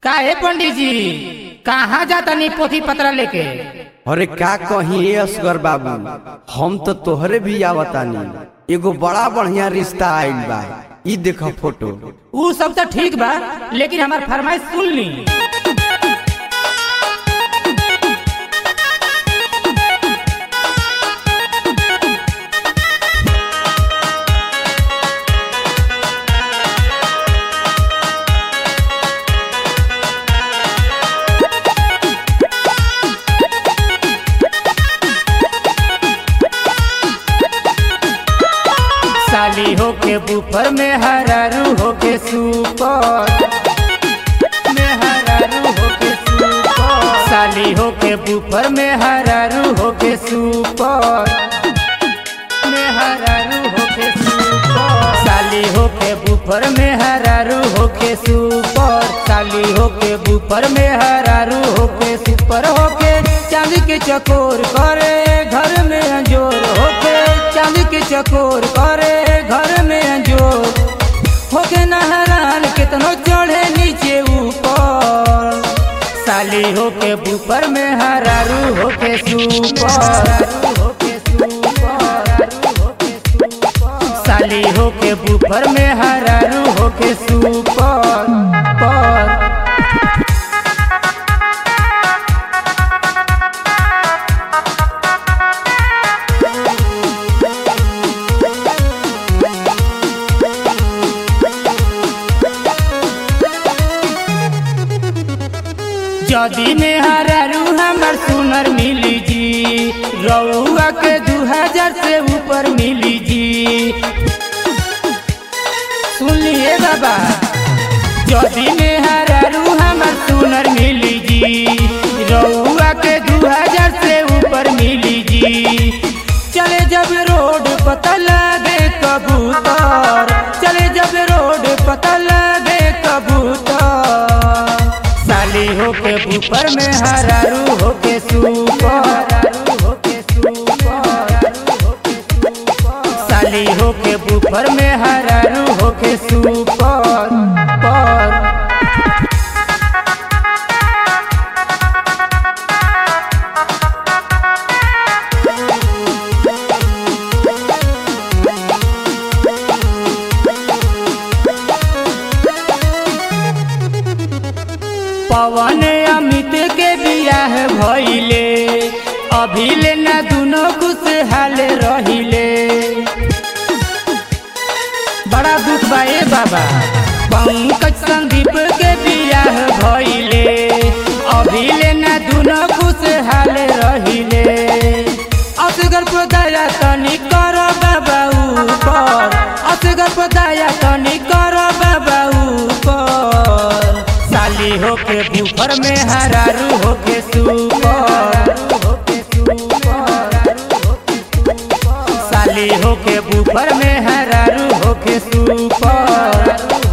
काहे पंडित जी कहाँ जाता नी पोथी पत्र लेके अरे का कही ए असगर बाबू हम तो तोहरे भी आवतानी एगो बड़ा बढ़िया रिश्ता आइल बा ई देखो फोटो ऊ सब तो ठीक बा लेकिन हमार फरमाइश सुन ली साली होके बुफर में हरारू होके सुपर में हरारू होके सुपर साली होके बुफर में हरारू होके सुपर में हरारू होके सुपर साली होके बुफर में हरारू होके सुपर साली होके बुफर में हरारू होके सुपर होके चांदी के चकोर करे घर में अंजोर होके चांदी के चकोर करे घर में अंजोर होके नहरान कितनो चढ़े नीचे ऊपर साली होके बुफर में हरारू होके सुपर साली होके बुफर में हरारू होके सुपर पर जदी में हरारू हमर सुनर मिली जी रउआ के दू हजार से ऊपर मिली जी सुन लिए बाबा जदी में हरारू हमर सुनर मिली जी रउआ के दू हजार से ऊपर मिली जी चले जब रोड पता लगे कबूतर चले जब रोड पता लगे कबूतर साली होके ऊपर में हरारू होके सुपर साली होके ऊपर में हरारू होके सुपर पर पवन अमित के बियाह भइले अभिले न दुनो खुशहाल रहिले बड़ा दुख बा ए बाबा पंकज संदीप के बियाह भइले अभिले न दुनो खुशहाल रहिले असगर पर दया तनी कर बाबा ऊपर असगर पर दया तनी कर बाबा ऊपर साली होके बुफर में हरारू होके सुपर साली होके बुफर में हरारू होके सुपर